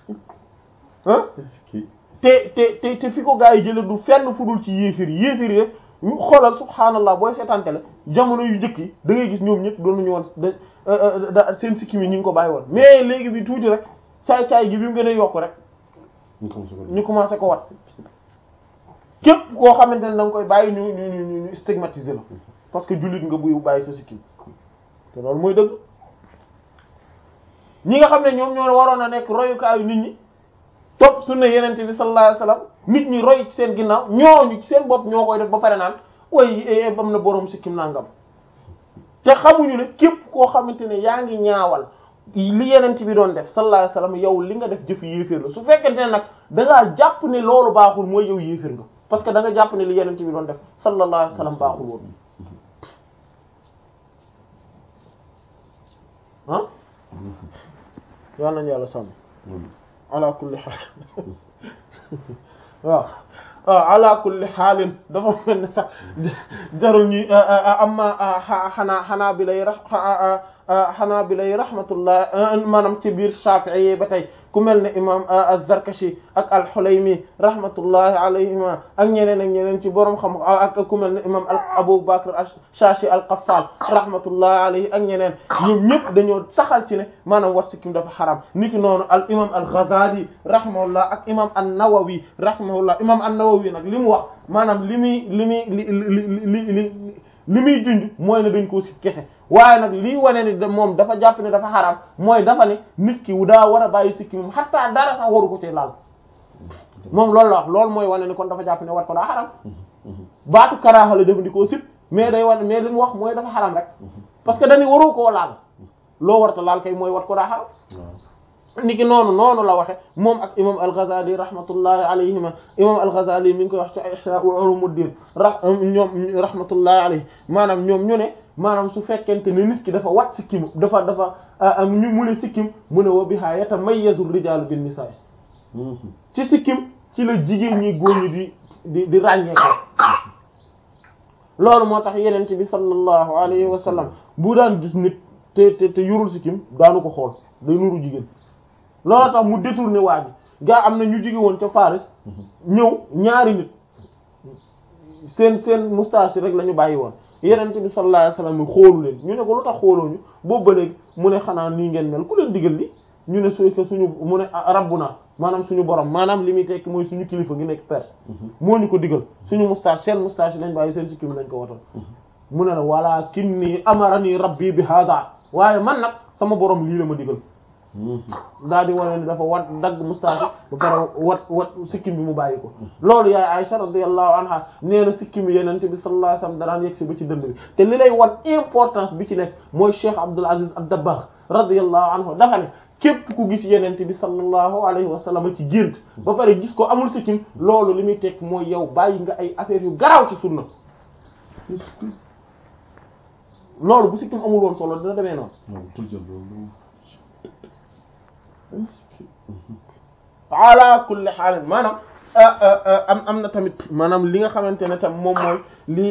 ah te te te te fi ko gaa yi jële du fenn fudul ci yéefir yi yéefir yi rek ñu xoolal subhaanallah booy seetaante la jamono yu njëkk yi da ngay gis ñoom ñëpp doon nañu woon da seen sikkim yi ñu ngi ko bàyyi woon mais léegi bi tuuti rek caay-caay gi bi mu gën a yokk rek ñu commencé ko wat képp koo xamante ne da nga koy bàyyi ñu ñu ñu ñu stigmatiser la parce que jullit nga buy bàyyi sa sikkim te loolu mooy dëgg ñi nga xam ne ñoom ñoo waroon a nekk royukaayu nit ñi topp sunna yenente bi sallallahu alayhi wasallam nit ñi roy ci seen ginnaaw ñooñu ci seen bopp ñoo koy def ba pare naan way bam na boroom sikkim nangam te xamuñu ne képp koo xamante ne yaa ngi ñaawal li yenente bi doon def sallallahu alayhi wasallam yow li nga def jëf yéeféer la su fekkente ne nag da ngaa jàpp ne loolu baaxul mooy yow yéeféer nga parce que da nga jàpp ne li yenente bi doon def sallallahu alayhi wasallam baaxul woon ah yal nañu yàlla sàmm ala kulli xaal waaw waaw ala kulli xaalin dafa mel ne sax jarul ñuy amma xanaa xanaa bi lay rax xanaa bi lay rahmatullah maanaam ci biir Shafi'i ba tey ku mel ne imam az-Zarkashi ak al-Hulaymi rahmatullahi alayhima ak ñeneen ak ñeneen ci borom xam ak ku mel ne imam Abu Bakr ash-Shashi al-Qaffal rahmatullahi alayhi ak ñeneen ñoom ñëpp dañoo saxal ci ne maanaam wat sikkim dafa xaram niki noonu al imam al-Ghazali rahimahullah ak imam an-Nawawi rahimahullah imam an-Nawawi nag li mu wax maanaam li muy li muy li li li li li muy junj mooy ne dañ koo si kese waaye nag lii wane ni moom dafa jàpp ne dafa xaraam mooy dafa ne nit ki daa war a bàyyi sikki moom xataa dara sax waru ko ci laal moom loolu la wax loolu mooy wane ni kon dafa jàpp ne wat ko daa xaraam baatu karaaxa la jëfandikoo sip mais day wane mais li mu wax mooy dafa xaraam rek parce que dañu waru koo laal loo warta laal kay mooy wat ko daa xaraam niki noonu noonu la waxe moom ak imam al-Ghazali rahmatullahi alayhima imam al-Ghazali mi ngi koy wax ci Ihya Ulumuddin ra ñoom rahmatullahi alayhi maanaam ñoom ñu ne maanaam su fekkente ne nit ki dafa wat sikkim dafa dafa ñu mu ne sikkim mu ne wa biha yatamayyazu ar-rijalu bin nisaa ci sikkim ci la jigéen ñi góor ñi di di di ràññee ko loolu moo tax yeneen bi sallallahu alayhi wa sallam bu daan gis nit te te te yorul sikkim daanu ko xool day nuru jigéen loolu tax mu détourné waa ji gaa am na ñu jóge woon ca Faris ñëw ñaari nit seen seen moustache rek la ñu bàyyi woon yeneen bi sallallahu alayhi wasallam xoolu leen ñu ne ko lu tax xooloo ñu boobu ba léegi mu ne xanaa nii ngeen mel ku leen digal li ñu ne suy ko suñu mu ne rabbuna maanaam suñu borom maanaam li muy tekki mooy suñu kilifa gi nekk perse moo ñu ko digal suñu moustache seen moustache yi lañ bàyyi seen sikkim lañ ko watal mu ne la walakinni amarani rabbi bi hada waaye man nag sama borom lii la ma digal daal di wane ni dafa wat dagg moustache ba pare wat wat sikkim bi mu bàyyi ko loolu yaay Aisha radiyallahu anha nee na sikkim bi yenente bi sallallahu alayhi wasallam danaan yegg si ba ci dënd bi te li lay wan importance bi ci nekk mooy Cheikh Abdul Aziz ad-Dabbagh radiyallahu anhu dafa ne képp ku gis yenente bi sallallahu alayhi wasallam ci gént ba pare gis ko amul sikkim loolu li muy tekk mooy yow bàyyi nga ay affaires yu garaaw ci sunna loolu bu sikkim amul woon solo dina demee noonu ala kulli xaalin maanaam am am na tamit maanaam li nga xamante ne tam moom mooy li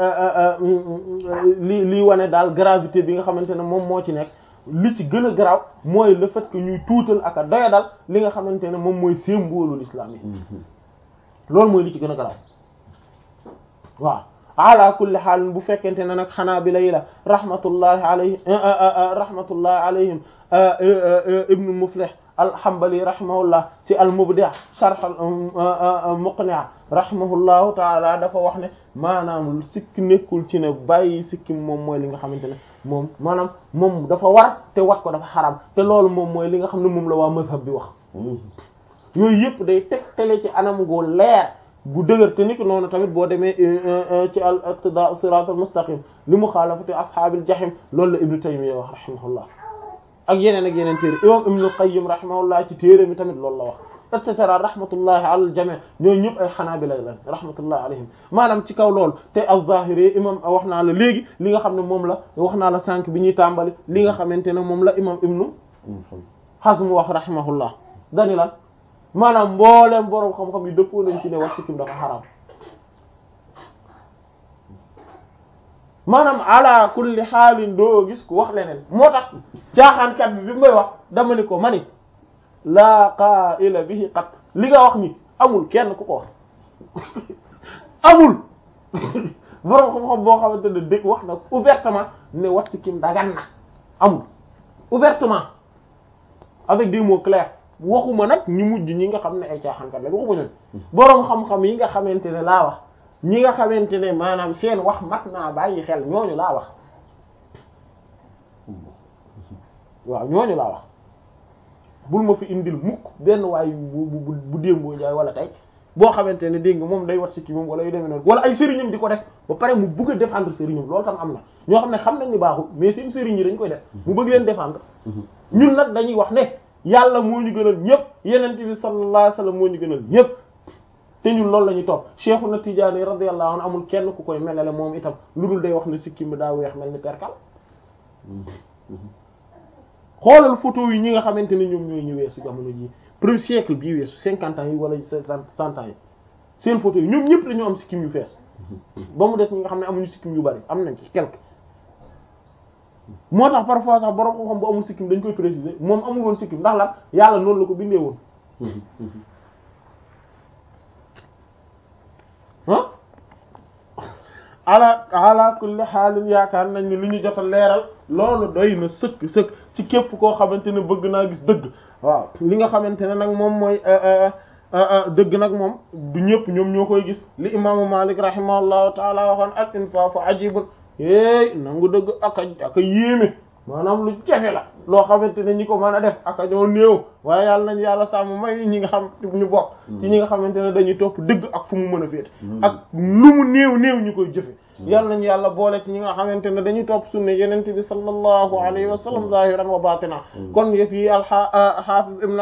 li lii wane daal gravité bi nga xamante ne moom moo ci nekk li ci gën a garaaw mooy le fait que ñuy tuutal ak a doyadal li nga xamante ne moom mooy symbole l'islam yi loolu mooy li ci gën a garaaw waaw ala kulli xaal bu fekkente ne nag xanaa bi lay la rahmatullahi alayhi rahmatullahi alayhim ibnu muflih alhambali rahimahullah ci almubdi' sharh muqni' rahimahullahu taala dafa wax ne maanaam sikk nekkul ci ne bàyyi sikkim moom mooy li nga xamante ne moom maanaam moom dafa war te wat ko dafa xaram te loolu moom mooy li nga xam ne moom la waa mazhab bi wax yooyu yëpp day tegtale ci anam gu leer bu dëgër te ni ki noonu tamit boo demee ci al iqtidaa sirat al mustaqim li muxaalafati ashaabil jahim loolu la ibnu taymiya wax rahimahullah ak yeneen ak yeneen téere imam ibnu qayyim rahimahullah ci téere mi tamit loolu la wax et cetera rahmatullahi ala al jami' ñooñu ñëpp ay xanaabila lañ rahmatullahi alayhim maanaam ci kaw loolu te az-zahiri imam wax naa la léegi li nga xam ne moom la wax naa la sànq bi ñuy tàmbali li nga xamante ne moom la imam ibnu hazm wax rahimahullah dani lan maanaam mbooleem boroom xam-xam yi dëppoo nañ ci ne wax sikkim dafa xaraam maanaam ala kulli xaalin doo gis ku wax leneen moo tax caaxaankat bi bi may wax dama ni ko mani laa qaa'ila bihi qat li nga wax ni amul kenn ku ko wax amul borom xam-xam boo xamante ne dëgg wax na ouvertement ne wat sikkim dagan na amul ouvertement avec des mots clairs waxuma nag ñu mujj ñi nga xam ne ay caaxaankat la waxuma ñoom boroom xam-xam yi nga xamante ne laa wax ñi nga xamante ne maanaam seen wax mat naa bàyyi xel ñooñu laa wax waaw ñooñu laa wax bul ma fi indil mukk benn waay bu bu bu démboo jaay wala tey boo xamante ne dégg nga moom day wat sikki moom wala yu demee noonu wala ay sëriñam di ko def ba pare mu bëgg a défendre sëriñam loolu tam am na ñoo xam ne xam nañ ni baaxul mais seen sëriñ yi dañ koy def mu bëgg leen défendre ñun nag dañuy wax ne yàlla moo ñu gënal ñëpp yenent bi sallallahu alayhi wasallam moo ñu gënal ñëpp te ñun loolu la ñuy topp Cheikhuna Tijaani radiyallahu anhu amul kenn ku koy melale moom itam lu dul day wax ne sikki mi daa weex mel ni perkal xoolal photo yi ñi nga xamante ne ñoom ñooy ñu weesu jamono ji premier siècle bii weesu cinquante ans yi wala cent ans yi seen photo yi ñoom ñëpp dañoo am sikkim yu fees ba mu des ñi nga xam ne amuñu sikkim yu bari am nañ ci quelque moo tax parfois sax borom xam-xam bu amul sikkim dañ koy préciser moom amul woon sikkim ndax lan yàlla noonu la ko bindee woon ah ala ala kulli xaalin yaakaar nañ ni li ñu jot a leeral loolu doy na sëkk sëkk ci képp koo xamante ne bëgg naa gis dëgg waaw li nga xamante ne nag moom mooy dëgg nag moom du ñëpp ñoom ñoo koy gis li imaamu Malik rahimahullahu taala waxoon al insaafu ajibun éey nangu dëgg aka aka yéeme maanaam lu jafe la loo xamante ne ñi ko mën a def aka ñoo néew waaye yàlla nañ yàlla sàmm may ñi nga xam ñu bokk ci ñi nga xamante ne dañuy topp dëgg ak fu mu mën a féete ak lu mu néew néew ñu koy jëfe yàlla nañ yàlla boole ci ñi nga xamante ne dañuy topp sunna yenente bi sallallahu alayhi wa sallam zahiran wa batina kon yëf yi alxafiz ibn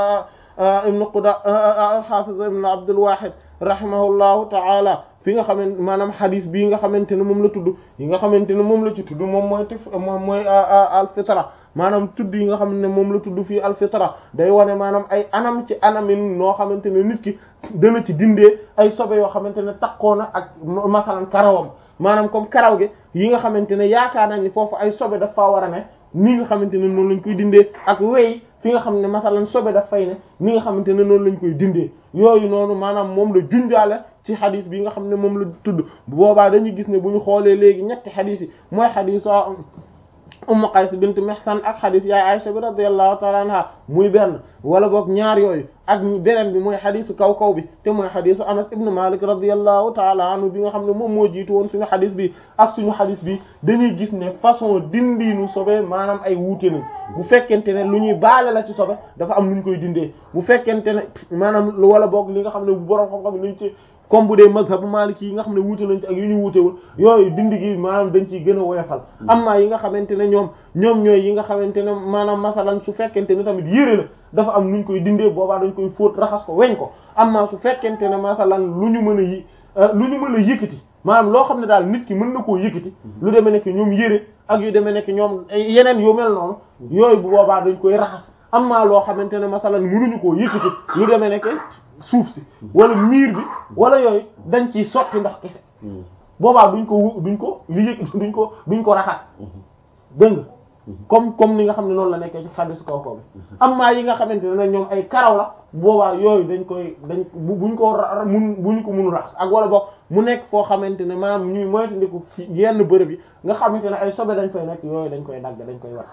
ibn quda alxafiz ibn abdul wahid rahimahullahu taala fi nga xamante maanaam xadis bii nga xamante ne moom la tudd yi nga xamante ne moom la ci tudd moom mooy tif moom mooy alfitra maanaam tudd yi nga xam ne moom la tudd fii alfitra day wane maanaam ay anam ci anamin noo xamante ne nit ki dana ci dindee ay sobe yoo xamante ne takkoo na ak masalan karawam maanaam comme karaw gi yi nga xamante ne yaakaar nañ ni foofu ay sobe daf faa war a ne ni nga xamante ne noonu lañ koy dindee ak wey fi nga xam ne masalan sobe daf fay ne ni nga xamante ne noonu lañ koy dindee yooyu noonu maanaam moom la junjaale ci xadis bi nga xam ne moom la tudd bu boobaa dañuy gis ne bu ñu xoolee léegi ñetti xadis yi mooy xadis Ummu Qays bint Mihsan ak xadis yaay Aisha bi radiyallahu ta'ala anha muy benn wala boog ñaar yooyu ak beneen bi mooy xadisu kaw kaw bi te mooy xadisu Anas ibn Malik radiyallahu ta'ala anhu bi nga xam ne moom moo jiitu woon suñu xadis bi ak suñu xadis bi dañuy gis ne façon dindiinu sobe maanaam ay wuute nañ bu fekkente ne lu ñuy baale la ci sobe dafa am lu ñu koy dindee bu fekkente ne maanaam wala boog li nga xam ne bu borom xam-xam nañ ci comme bu dee mazhabu maliki yi nga xam ne wuute nañ ci ak yu ñu wuutewul yooyu dindi gi maanaam dañ ciy gën a woyofal amma yi nga xamante ne ñoom ñoom ñooy yi nga xamante ne maanaam masalan su fekkente ne tamit yére la dafa am nuñ koy dindee boobaa dañ koy fóot raxas ko weñ ko amma su fekkente ne masalan lu ñu mën a yi lu ñu mën a yëkkati maanaam loo xam ne daal nit ki mën na koo yëkkati lu demee nekk ñoom yére ak yu demee nekk ñoom yeneen yu mel noonu yooyu bu boobaa dañ koy raxas amma loo xamante ne masalan mënuñu koo yëkkati lu demee nekk suuf si wala miir bi wala yooyu dañ ciy sotti ndox kese boobaa duñ ko duñ ko li yëg duñ ko duñ ko raxas dégg nga comme comme ni nga xam ne noonu la nekkee ci xaddisu kaw kaw bi amma yi nga xamante ne nag ñoom ay karaw la boobaa yooyu dañ koy dañ buñ ko mun buñ ko munu raxas ak wala boog mu nekk foo xamante ne maanaam ñuy moytandiku fi yenn bërëb yi nga xamante ne ay sobe dañ fay nekk yooyu dañ koy dagg dañ koy wax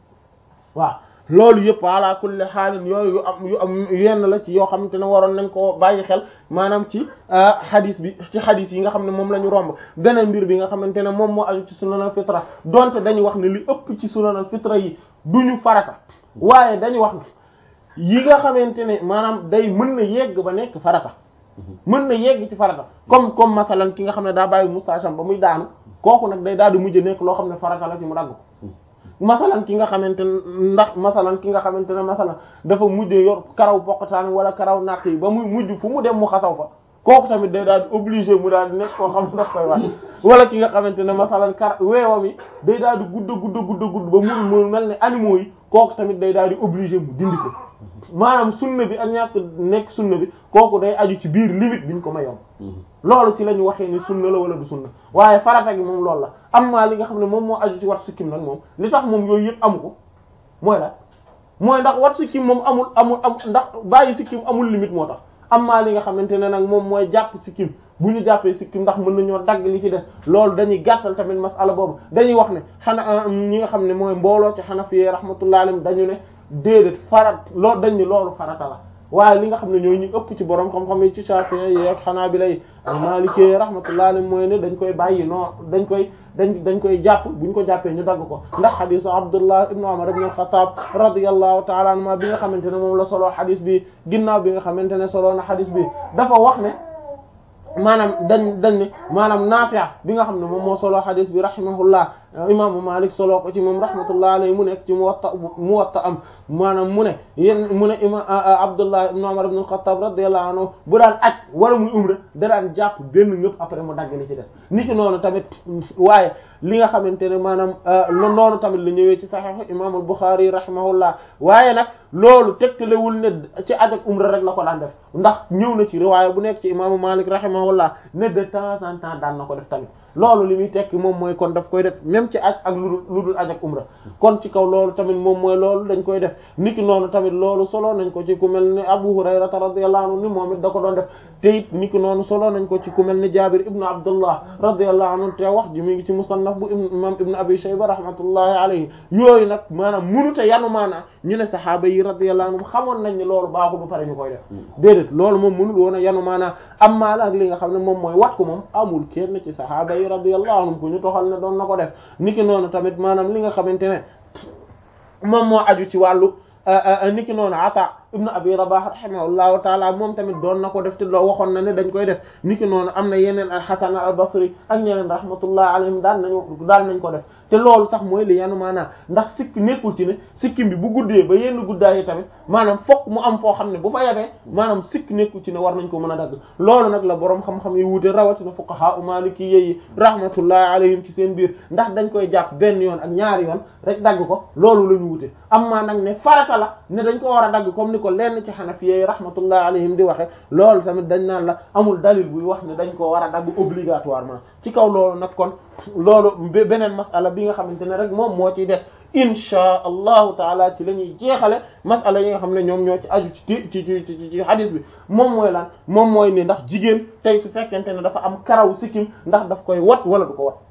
waaw loolu yëpp ala kulli xaalin yooyu yu am yu am yenn la ci yoo xamante ne waroon nañ koo bàyyi xel maanaam ci xadis bi ci xadis yi nga xam ne moom la ñu romb beneen mbir bi nga xamante ne moom moo aju ci sunanal fitra donte dañu wax ne li ëpp ci sunanal fitra yi duñu farata waaye dañu wax ne yi nga xamante ne maanaam day mën na yegg ba nekk farata mën na yegg ci farata comme comme masalan ki nga xam ne daa bàyyi moustache ba muy daanu kooku nag day daal di mujj nekk loo xam ne farata la ci mu dagg ko masalan ki nga xamante ne ndax masalan ki nga xamante ne masalan dafa mujj yor karaw poqataan wala karaw nàq yi ba muy mujj fu mu dem mu xasaw fa kooku tamit day daal di obligé mu daal di nekk koo xam ne daf koy wax wala ki nga xamante ne masalan kar weewam yi day daal di gudd gudd gudd gudd ba mun mu mel ne animaux yi kooku tamit day daal di obligé mu dindi ko maanaam sunna bi ak ñàkk nekk sunna bi kooku day aju ci biir limite biñ ko mayoon loolu ci la ñu waxee ni sunna la wala du sunna waaye farata gi moom loolu la am maa li nga xam ne moom moo aju ci wat sikkim nag moom li tax moom yooyu yëpp amu ko mooy la mooy ndax wat sikkim moom amul amul am ndax bàyyi sikkim amul limite moo tax am maa li nga xamante ne nag moom mooy jàpp sikkim bu ñu jàppee sikkim ndax mën nañoo dagg li ci des loolu dañuy gàttal tamit masala boobu dañuy wax ne xana ñi nga xam ne mooy mbooloo ci xanafi rahmatullahi alayhim dañu ne déedéet farat loolu dañ ni loolu farata la waaye li nga xam ne ñooy ñu ëpp ci borom xam-xam yi ci Shafi'i yi ak Hanabila yi ak Maliki rahmatullahi alayhim mooy ne dañ koy bàyyi non dañ koy dañ dañ koy jàpp buñ ko jàppee ñu dagg ko ndax xadisu Abdullah ibnu Umar ibn al-Khattab radiyallahu ta'ala anhuma bi nga xamante ne moom la soloo xadis bi ginnaaw bi nga xamante ne soloo na xadis bi dafa wax ne maanaam dañ dañ ne maanaam Naafi' bi nga xam ne moom moo soloo xadis bi rahimahullah imaamu Malik soloo ko ci moom rahmatullah alayhi mu nekk ci Muwatta Muwatta am maanaam mu ne yéen mu ne ima Abdullah ibn Umar ibn al-Khattab radiyallahu anhu bu daan aj wala muy umra da daan jàpp benn ngëp après mu dagg li ci des ni ki noonu tamit waaye li nga xamante ne maanaam noonu tamit la ñëwee ci Sahih imam al-Bukhari rahimahullah waaye nag loolu tegtalewul ne ci aj ak umra rek la ko daan def ndax ñëw na ci riwaaya bu nekk ci imaamu Malik rahimahullah ne de temps en temps daan na ko def tamit loolu li muy tekki moom mooy kon daf koy def même ci aj ak lu dul lu dul aj ak umra kon ci kaw loolu tamit moom mooy loolu dañ koy def niki noonu tamit loolu solo nañ ko ci ku mel ni Abu Hurayrata radiyallahu anhu ni moom it da ko doon def te it niki noonu solo nañ ko ci ku mel ni Jabir ibnu Abdullah radiyallahu anhu te wax ji mi ngi ci musannaf bu imam ibnu Abi Shayba rahmatullahi alayhi yooyu nag maanaam munute yanu maanaa ñu ne sahaaba yi radiyallahu anhum xamoon nañ ne loolu baaxul ba pare ñu koy def déedéet loolu moom mënul woon a yanu maanaa am maa la ak li nga xam ne moom mooy wat ko moom amul kenn ci sahaaba yi radiyallahu anhum ku ñu toxal ne doon na ko def niki noonu tamit maanaam li nga xamante ne moom moo aju ci wàllu niki noonu ata ibnu abi rabah rahimahullahu taala moom tamit doon na ko def te loo waxoon na ne dañ koy def niki noonu am na yeneen al hasan al basri ak ñeneen rahmatullah alayhim daan nañu daan nañ ko def te loolu sax mooy li yanu maanaam ndax sikk nekkul ci ne sikkim bi bu guddee ba yenn guddaay yi tamit maanaam fokk mu am foo xam ne bu fa yabee maanaam sikk nekkul ci ne war nañ ko mën a dagg loolu nag la boroom xam-xam yi wuute rawatina fuqaha u maliki yi rahmatullahi alayhim ci seen biir ndax dañ koy jàpp benn yoon ak ñaari yoon rek dagg ko loolu la ñu wuute am maa nag ne farata la ne dañ ko war a dagg comme ni ko lenn ci xanafiya yi rahmatullahi alayhim di waxe loolu tamit dañ naan la amul dalil buy wax ne dañ ko war a dagg obligatoirement ci kaw loolu nag kon loolu beneen masala bi nga xamante ne rek moom moo ciy des insha allahu taala ci la ñuy jeexale masala yi nga xam ne ñoom ñoo ci aju ci ci ci ci ci hadis bi moom mooy lan moom mooy ni ndax jigéen tey su fekkente ne dafa am karaw sikkim ndax daf koy wat wala du ko wat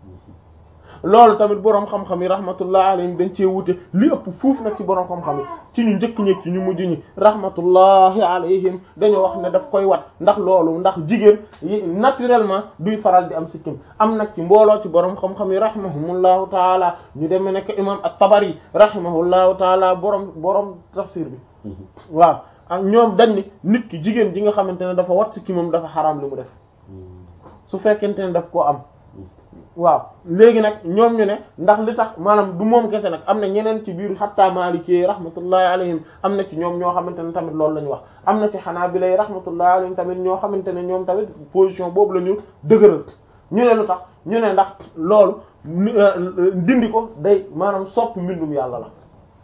loolu tamit boroom xam-xam yi rahmatullah alayhim dañ cee wute li ëpp fuuf nag ci boroom xam-xam yi ci ñu njëkk ñeeg ci ñu mujj ñi rahmatullahi alayhim dañoo wax ne daf koy wat ndax loolu ndax jigéen yi naturellement duy faral di am sikkim am nag ci mbooloo ci boroom xam-xam yi rahimahumullahu taala ñu demee nekk imam at-Tabari rahimahullahu taala boroom boroom tafsir bi waaw ak ñoom dañ ni nit ki jigéen ji nga xamante ne dafa wat sikkimam dafa xaraam li mu def su fekkente ne daf koo am waaw léegi nag ñoom ñu ne ndax li tax maanaam du moom kese nag am na ñeneen ci biir hatta Maliki rahmatullahi alayhim am na ci ñoom ñoo xamante ne tamit loolu la ñu wax am na ci Hanabila rahmatullahi alayhim tamit ñoo xamante ne ñoom tamit position boobu la ñu dëgëral ñu ne lu tax ñu ne ndax loolu dindi ko day maanaam sopp mbindum yàlla la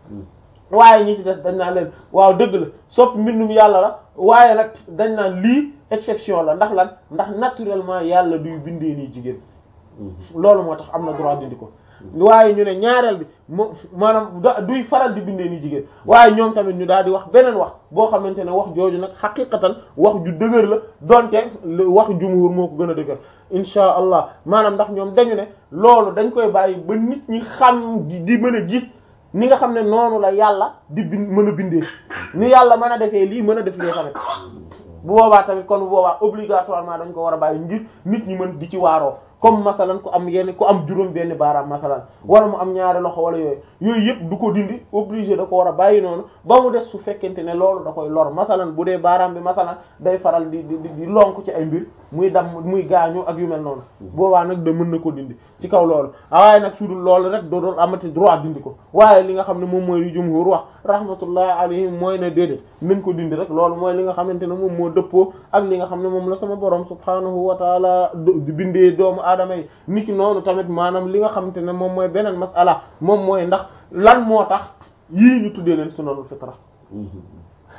waaye ñi ci des dañ naan leen waaw dëgg la sopp mbindum yàlla la waaye nag dañ naan lii exception la ndax lan ndax naturellement yàlla duy bindee nii jigéen loolu moo tax am na droit dindi ko waaye ñu ne ñaareel bi mo maanaam da duy faral di bindee ni jigéen waaye ñoom tamit ñu daal di wax beneen wax boo xamante ne wax jooju nag xaqiqatan wax ju dëgër la donte wax jumhur moo ko gën a dëgër insha allah maanaam ndax ñoom dañu ne loolu dañ koy bàyyi ba nit ñi xam di mën a gis ni nga xam ne noonu la yàlla di bind mën a bindee ni yàlla mën a defee lii mën a def lee tamit bu boobaa tamit kon bu boobaa obligatoirement dañ ko war a bàyyi ngir nit ñi mën di ci waaroo comme masalan ku am yenn ku am juróom benn baaraam masalan wala mu am ñaari loxo wala yooyu yooyu yëpp du ko dindi obligé da ko war a bàyyi noonu ba mu des su fekkente ne loolu da koy lor masalan bu dee baaraam bi masalan day faral di di di lonk ci ay mbir muy dam muy gaañu ak yu mel noonu boobaa nag da mën na ko dindi ci kaw loolu waaye nag su dul loolu rek doo doon amati droit dindi ko waaye li nga xam ne moom mooy li jumhur wax rahmatullahi alayhim mooy ne déedéet nañ ko dindi rek loolu mooy li nga xamante ne moom moo dëppoo ak li nga xam ne moom la sama borom subhanahu wa taala di bindee doomu aadama yi niki noonu tamit maanaam li nga xamante ne moom mooy beneen masala moom mooy ndax lan moo tax yii ñu tuddee leen sunanul fitra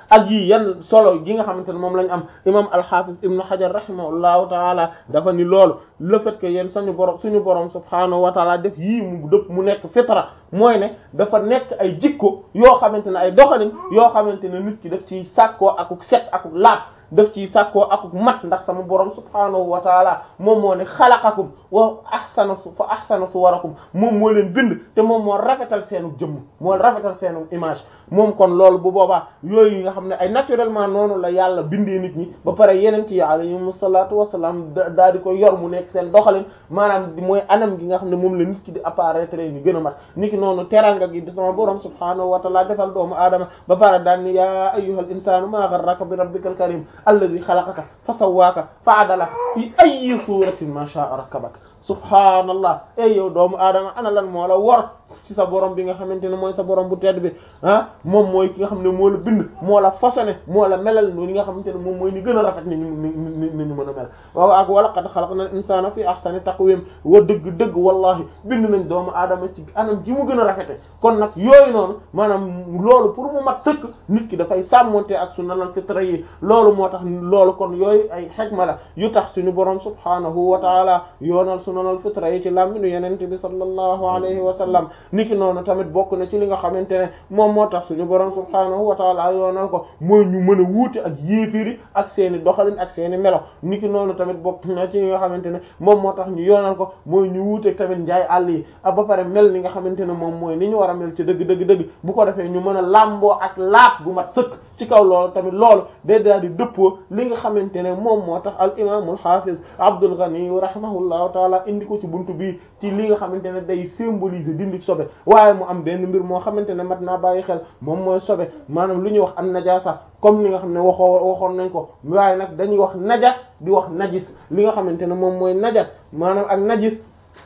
ak yii yan solo gi nga xamante ne moom lañ am imam al-Hafiz ibnu Hajar rahimahullahu taala dafa ni loolu le fait que yéen sañu borom suñu borom subhaanahu wa taala def yii mu dëpp mu nekk fitra mooy ne dafa nekk ay jikko yoo xamante ne ay doxalin yoo xamante ne nit ki daf ciy sàkkoo akuk set akuk laab daf ciy sàkkoo akuk mat ndax sama borom subhaanahu wa taala moom moo ne xalaqakum wa ahsana su fa ahsana suwarakum moom moo leen bind te moom moo rafetal seenu jëmm moo rafetal seenu image moom kon loolu bu boobaa yooyu nga xam ne ay naturellement noonu la yàlla bindee nit ñi ba pare yeneen ci alayhimu salaatu wasalaam daal di ko yor mu nekk seen doxalin maanaam mooy anam gi nga xam ne moom la nit ki di apparaître ni gën a mat nit ki noonu teranga gi di sama borom subhaanahu wa taala defal doomu aadama ba pare daan ni yaa ayyuhal insaanu maa gharraka bi rabbikal karim alladhi khalaqaka fa sawwaaka fa adalaka fi ayyi suratin ma sha'a rakkabaka subhaanallah ey yow doomu aadama ana lan moo la wor ci sa borom bi nga xamante ne mooy sa borom bu tedd bi ah moom mooy ki nga xam ne moo la bind moo la façonné moo la melal ni nga xamante ne moom mooy ni gën a rafet ni ñu ni ni ñu mën a mel waaw ak wala qad khalaqna al-insana fi ahsani taqwim wa dëgg dëgg wallahi bind nañ doomu aadama ci anam ji mu gën a rafete kon nag yooyu noonu maanaam loolu pour mu mat sëkk nit ki dafay sàmmonte ak sunnal fitra yi loolu moo tax loolu kon yooyu ay xikma la yu tax suñu borom subhanahu wa taala yoonal sunnal fitra yi ci làmminu yenente bi sallallahu alayhi wa sallam niki noonu tamit bokk na ci li nga xamante ne moom moo tax suñu borom subhaanahu wa taala yoonal ko mooy ñu mën a wuute ak yéefiri ak seeni doxalin ak seeni melo niki noonu tamit bokk na ci li nga xamante ne moom moo tax ñu yoonal ko mooy ñu wuute tamit njaay àll yi ak ba pare mel ni nga xamante ne moom mooy ni ñu war a mel ci dëgg dëgg dëgg bu ko defee ñu mën a làmboo ak laat gu mat sëkk ci kaw loolu tamit loolu day daal di dëppoo li nga xamante ne moom moo tax al imaamul hafiz Abdul Ghani rahimahullahu taala indi ko ci buntu bii ci li nga xamante ne day symboliser dindi sobe waaye mu am benn mbir moo xamante ne mat naa bàyyi xel moom mooy sobe maanaam lu ñuy wax an najasa comme li nga xam ne waxoo waxoon nañ ko waaye nag dañuy wax najas di wax najis li nga xamante ne moom mooy najas maanaam ak najis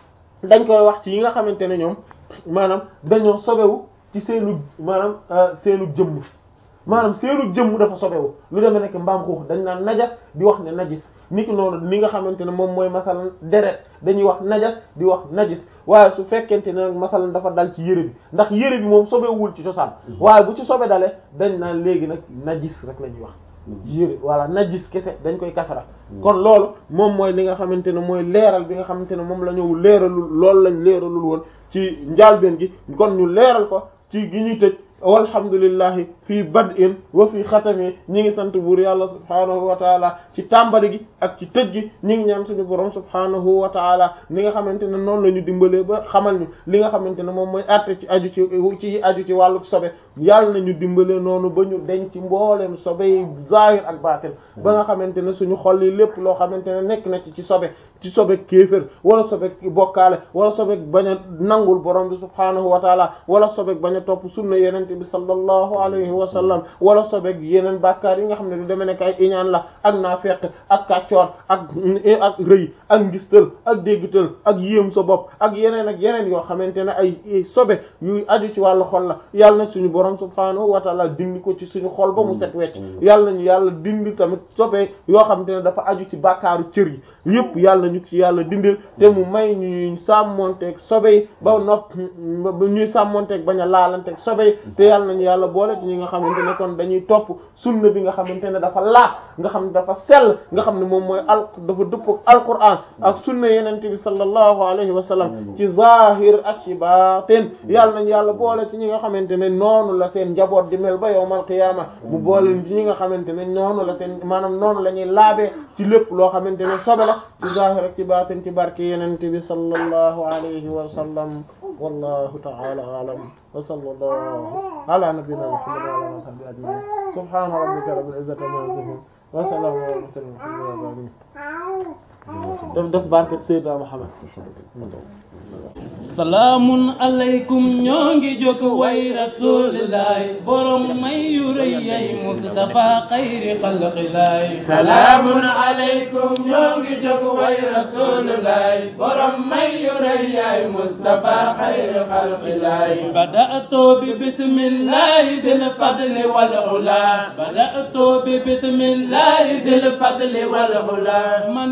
dañ koy wax ci yi nga xamante ne ñoom maanaam dañoo sobewu ci seenu maanaam seenu jëmm maanaam seenu jëmm dafa sobewu lu demee nekk mbaam xuux dañ naan najas di wax ne najis niki noonu ni nga xamante ne moom mooy masalan deret dañuy wax najas di wax najis waaye su fekkente ne nag masalan dafa dal ci yëre bi ndax yëre bi moom sobewul ci cosaan waaye bu ci sobe dale dañ naan léegi nag najis rek la ñuy wax yëre voilà najis kese dañ koy kasara kon loolu moom mooy li nga xamante ne mooy leeral bi nga xamante ne moom la ñëw leeralul loolu lañ leeralul woon ci njaalbeen gi kon ñu leeral ko ci gi ñuy tëj walhamdulillahi fii bad'in wa fii xatami ñi ngi sant buur yàlla subhaanahu wa taala ci tàmbali gi ak ci tëj gi ñi ngi ñaan suñu borom subhaanahu wa taala li nga xamante ne noonu la ñu dimbalee ba xamal ñu li nga xamante ne moom mooy àtte ci aju ci ci aju ci wàllu sobe yàlla na ñu dimbalee noonu ba ñu denc mbooleem sobe yi zahir ak baatin ba nga xamante ne suñu xol yi lépp loo xamante ne nekk na ci ci sobe ci sobe kéefër wala sobe bokkaale wala sobe bañ a nangul borom bi subhaanahu wa taala wala sobe bañ a topp sunna yenente bi sallallahu alayhi wa sallam wala sobe yeneen bàkkaar yi nga xam ne du demee nekk ay iñaan la ak naafeq ak kàccoor ak ak rëy ak ngistal ak déggtal ak yéem sa bopp ak yeneen ak yeneen yoo xamante ne ay sobe yu aju ci wàllu xol la yàlla na suñu borom subhaanahu wa taala dindi ko ci suñu xol ba mu set wecc yàlla nañu yàlla dindi tamit sobe yoo xamante ne dafa aju ci bàkkaaru cër yi yëpp yàlla ñu ci yàlla dindil te mu may ñuy sàmmonteeg sobe yi ba nopp ñuy sàmmonteeg bañ a laalanteeg sobe yi te yàlla nañu yàlla boole ci ñi nga xamante ne kon dañuy topp sunna bi nga xamante ne dafa laat nga xam ne dafa sell nga xam ne moom mooy al dafa dëppoo ak alquran ak sunna yenente bi sallallahu alayhi wa sallam ci zahir ak ci baatin yàlla nañu yàlla boole ci ñi nga xamante ne noonu la seen njaboot di mel ba yawmal qiyaama mu boole ci ñi nga xamante ne noonu la seen maanaam noonu la ñuy laabee ci lépp loo xamante ne sobe la ci zahir ak ci baatin ci barke yenente bi sallallahu alayhi wa sallam wallahu ta'ala a'lam wa sallallahu ala nabiyyina muhammad wa ala alihi wa sahbihi ajma'in subhana rabbika rabbil izzati amma yasifun wa salamun ala mursalin walhamdulillahi daf def barke Seydina Muhammad salaamun aleykum ñoo ngi jóg way rasulillahi borom may yu rëy yay Mustafa xayri xalqillahi salaamun aleykum ñoo ngi jóg way rasulillahi borom may yu rëy yay Mustafa xayri xalqillahi bada'tu bi bismillahi dil fadli wal ula bada'tu bi bismillahi dil fadli wal ula mani may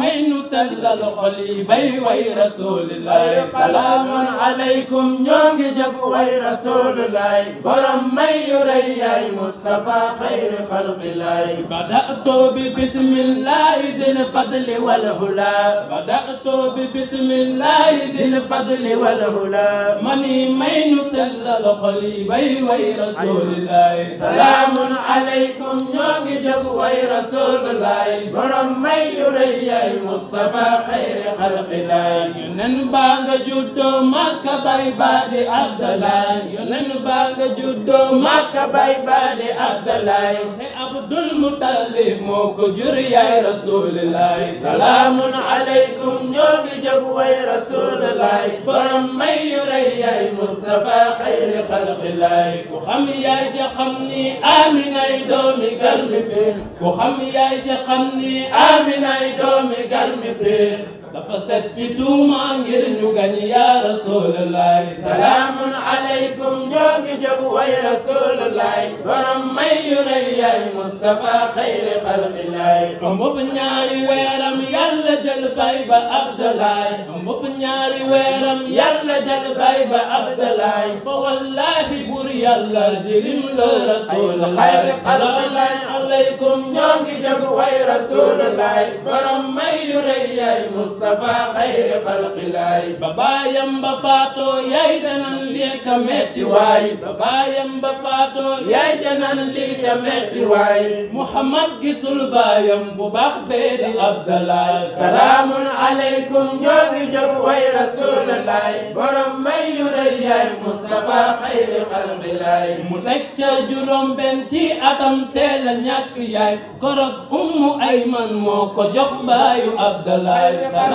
may nu sellal xol yi bay way rasulillahi salaamun aleykum ñoo ngi jóg way rasulillahi borom may yu rëy yaay Mustafa xayri xalqillahi بدأت ببسم الله ذي الفضل والهلا بدأت ببسم الله ذي الفضل والهلا مني مين سل القليبي وي رسول الله salaamun aleykum ñoo ngi jóg way rasulillahi borom may yu rëy yaay Mustafa xayri xalqillahi yonen baa nga juddoo Makka bay baadi Abdallah yonen baa nga juddoo Makka bay baadi Abdallah te Abdul Muttalib moo ko jur yaay Rasulillah salaamun aleykum ñoo ngi jóg way rasulillahi borom may yu rëy yaay Mustafa xayri xalqillahi ku xam yaay ja xam ni Aminay doomi garmi biir ku xam yaay ja xam ni Aminay doomi garmi biir dafa set ci tuuma ngir ñu gañ yaa Rasulillah salaamun aleykum ñoo ngi jóg way rasulillahi borom may yu rëy yaay Mustafa xayri xalqillahi mbub ñaari weeram yàlla jël bay ba Abdalaay mbub ñaari weeram yàlla jël bay ba Abdalaay fa wallahi bur yàlla jirim la Rasulullah xayri xalqillahi aleykum ñoo ngi jóg way rasulillahi borom may yu rëy yaay Mustafa xayri xalqillahi ba baayam ba faatoo yaay danan lii ka metti waay ba baayam ba faatoo yaay danan lii ka metti waay Muhammad gisul baayam bu baax bee di Abdallah salaamun aleykum ñoo ngi jóg way rasulillahi borom may yu rëy yaay Mustafa xayri xalqillahi mu teg ca juróom benn ci atam teel a ñàkk yaay korog ummu ayman moo ko jox baayu Abdallah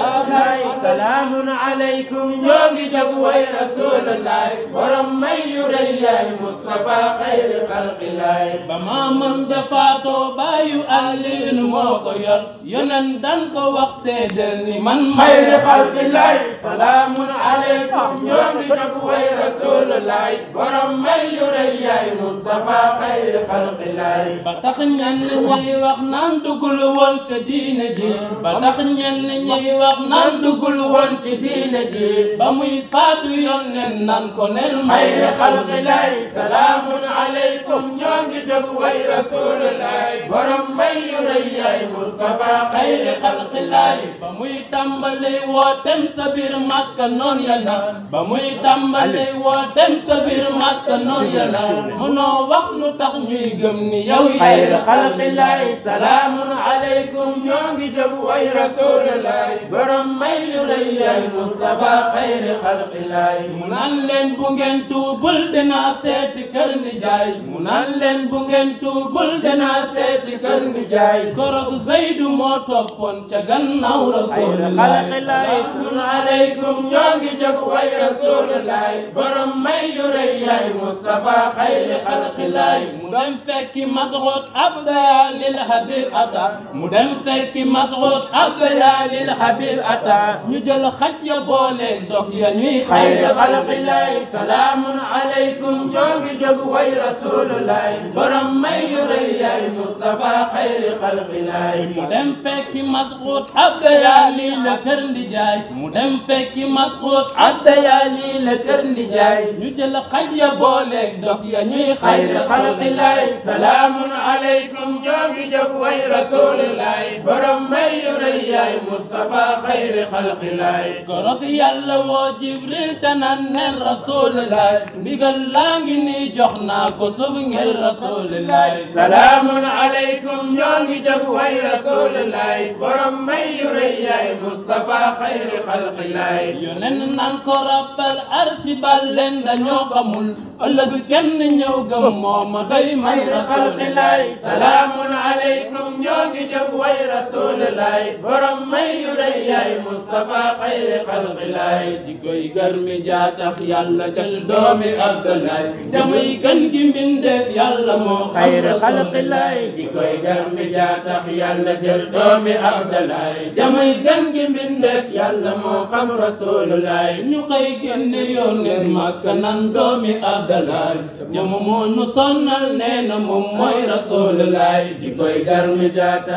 salaamun aleykum ñoo ngi jóg way rasulillahi borom may yu rëy yaay Mustafa xayri xalqillahi ba maamam jafaatoo baayu Aliin moo ko yor yonen dan ko wax seedeel ni man xayri xalqillahi salaamun aleykum ñoo ngi jóg way rasulillahi borom may yu rëy yaay Mustafa xayri xalqillahi ba tax ñenn ñi wax naan dugul woon ca diine ji ba tax ñenn ñi wax naan dugul woon ci diine ji ba muy faatu yonnen nan ko nel may xayri xalqillahi salaamun aleykum ñoo ngi jóg way rasulillahi borom may yu rëy yaay Mustafa xayri xalqillahi ba muy tàmbali wootem sa biir Makka noon ya naan ba muy tàmbali wootem sa biir Makka noon ya naan mënoo wax lu tax ñuy gëm ni yow xayri xalqillahi salaamun aleykum ñoo ngi jóg way rasulillahi borom may yu rëy yaay Mustafa xayri xalqillahi mu naan leen bu ngeen tuubul dinaa seeti kër ni jaay mu naan leen bu ngeen tuubul dinaa seeti kër ni jaay korog Zaydu moo toppoon ca gannaaw Rasulullah salaamun aleykum ñoo ngi jóg way rasulillahi borom may yu rëy yaay Mustafa xayri xalqillahi mu dem fekki Mas'ud abdaya lil Habib ata mu dem fekki Mas'ud abdaya lil Habib ata ñu jël xaj ya boole dof ya ñuy xayri xalqillahi salaamun aleykum ñoo ngi jóg way rasulillahi borom may yu rëy yaay Mustafa xayri xalqillahi mu dem fekki Mas'ud abdaya lii la kër ndi jaay mu dem fekki Mas'ud abdaya lii la kër ndi jaay ñu jël xaj ya boole dof ya ñuy xayri xalqillahi salaamun aleykum ñoo ngi jóg way rasulillahi borom may yu rëy yaay Mustafa xayri xalqillahi korok yàlla woo Jibril te naan neel Rasulullah ndigal laa ngi nii jox naa ko sub ngir Rasulullah salaamun aleykum ñoo ngi jóg way rasulillahi borom may yu rëy yaay Mustafa xayri xalqillahi yonen naan ko rabbal arsi bal leen dañoo xamul ëllëg kenn ñëw gëm mooma doy man xayri xalqillahi salaamun aleykum ñoo ngi jóg way rasulillahi borom may yu rëy yaay Mustafa xayri xalqillahi jikoy garmi jaa tax yàlla jël doomi Abdalaay jamuy gën gi mbindeef yàlla moo xam xayri xalqillahi jikoy garmi jaa tax yàlla jël doomi Abdalaay jamuy gën gi mbindeef yàlla moo xam rasulullahi ñu xëy génne yónneen Makka nan doomi Abdalaay jamu moo nu sonnal nee na moom mooy Rasulullah jikoy garmi jaa tax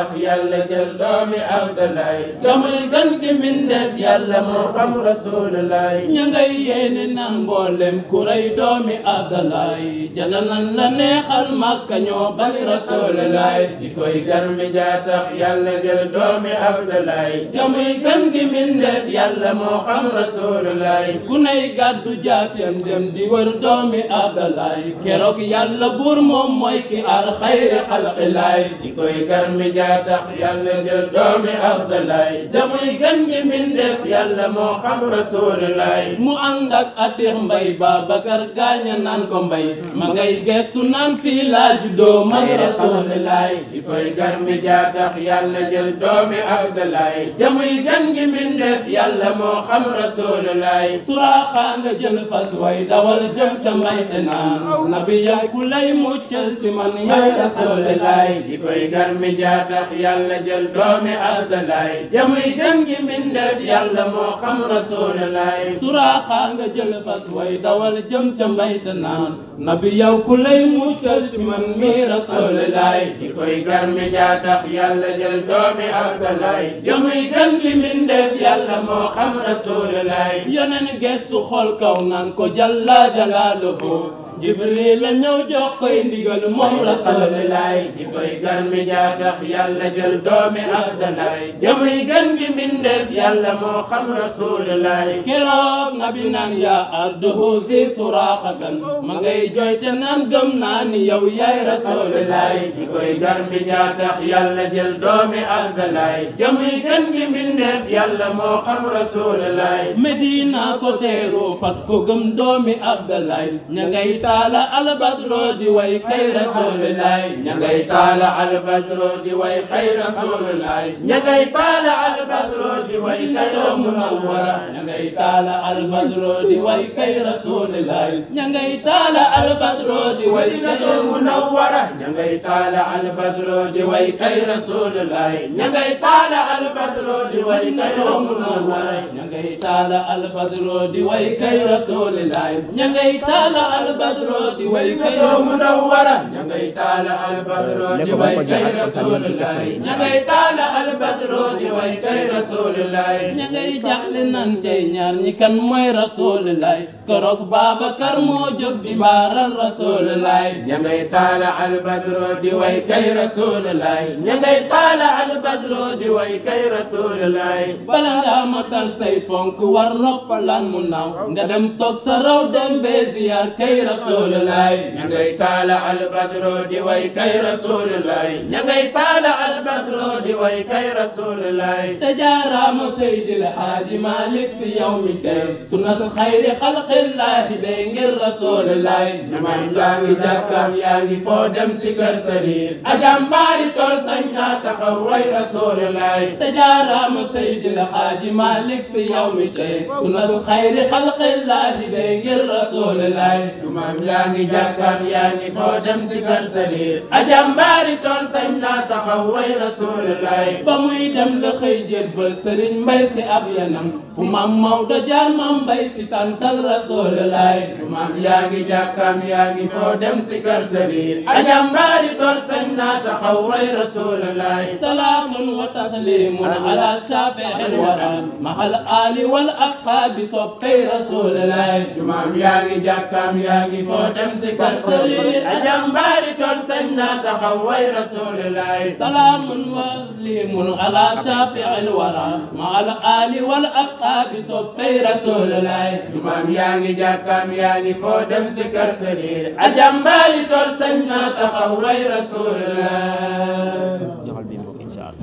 tax yàlla jël doomi Abdoulaye jamoy gan gi mbindeef yàlla moo xam Rasulullaay ña ngay yéene naan mboolem ku rey doomi Abdoulaye jana nan la neexal Makka ñoo bari Rasulullaay di koy gan mi jaa tax yàlla jël doomi Abdoulaye jamoy gan gi mbindeef yàlla moo xam Rasulullaay ku nay gàddu jaasem dem di wër doomi Abdoulaye keroog yàlla buur moom mooy ki ar xayri xalqilaay di koy gan mi jaa tax yàlla jël doomi Abdoulaye jamoy gan gi mbindeef yàlla moo xam Rasulullaay mu ànd ak Atiix Mbay Babakar gaaña naan ko mbay ma ngay geestu naan fii laa juddoo man Rasulullaay di koy gan mi jaa tax yàlla jël doomi Abdoulaye jamoy gan gi mbindeef yàlla moo xam Rasulullaay suraaxaa nga jël fas way dawal jëm ca mbay te naan nabi yow ku lay muccal ci man yaay Rasulullaay di koy gan mi jaa tax yàlla jël doomi Abdoulaye jamoy gan gi mbindeef yàlla moo xam Rasulullaay suraaxaa nga jël fas way dawal jëm ca mbay te naan nabi yow ku lay muccal ci man mi Rasulullaay di koy gan mi jaa tax yàlla jël doomi Abdoulaye jamoy gan gi mbindeef yàlla moo xam Rasulullaay yeneen gestu xool kaw naan ko jalla jalaaluhu jibril la ñëw jox koy ndigal moom Rasulullaay di koy gan mi jaa tax yàlla jël doomi Abdoulaye jamoy gan gi mbindeef yàlla moo xam Rasulullaay keroog nabi naan yaa arduhu si suraaxatan ma ngay joyte naan gëm naa ni yow yaay Rasulullaay di koy gan mi jaa tax yàlla jël doomi Abdoulaye jamoy gan gi mbindeef yàlla moo xam Rasulullaay Medina ko teeru fat ko gëm doomi Abdoulaye ña ngay taala albadro di way kay Rasulullaay ña ngay taala albadro di way kay Rasulullaay ña ngay taala albadro di way kay munawwara ña ngay taala albadro di way kay Rasulullaay ña ngay taala albadro di way kay munawwara ña ngay taala albadro di way kay Rasulullaay ña ngay taala albadro di way kay munawwara ña ngay taala albadro di way kay Rasulullaay ña ngay taala albadro di way kay munawwara ña ngay taala albadro di way kay Rasulullaay ña ngay taala albadro di way kay Rasulullaay ña ngay jaxle nan tey ñaar ñi kan mooy Rasulullaay keroog Babakar moo jóg di baaral Rasulullaay ña ngay taala albadro di way kay Rasulullaay ña ngay taala albadro di way kay Rasulullaay bala ngaa matal say ponk war noppalaan mu naaw nga dem toog sa raw dem bee ziyaar kay Rasulullaay ña ngay taala albadro di way kay Rasulullaay ña ngay taala albadro di way kay Rasulullaay te jaaraama Seydil Haaji Malik si yow mi tey sunnat xayri xalqillaahi day ngir Rasulullaay ñamam yaa ngi jàkkaam yaa ngi foo dem si kër sëriñ ajambaari tool sañ naa taxaw way Rasulullaay te jaaraama Seydil Haaji Malik si yow mi tey sunnat xayri xalqillaahi day ngir Rasulullaay ñamam yaa ngi jàkkaam yaa ngi foo dem si kër sëriñ ajambaari tool sañ naa taxaw way Rasulullaay ba muy dem la xëy jébbal sëriñ mbay si ab yanam fu maam Maodo jaar maam mbay si tàntal Rasulullaay ñamam yaa ngi jàkkaam yaa ngi foo dem si kër sëriñ ajambaari tool sañ naa taxaw way Rasulullaay salaamun wa taslimun ala shafi'il wara mahal ali wal asxaabi soppay Rasulullaay jumaam yaa ngi jàkkaam yaa ngi foo dem si kër sëriñ ajambaari tool sañ naa taxaw way Rasulullaay salaamun wa taslimun ala shafi'il wara mahal ali wal asxaabi soppay Rasulullaay jumaam yaa ngi jàkkaam yaa ngi foo dem si kër sëriñ ajambaari tool sañ naa taxaw way Rasulullaay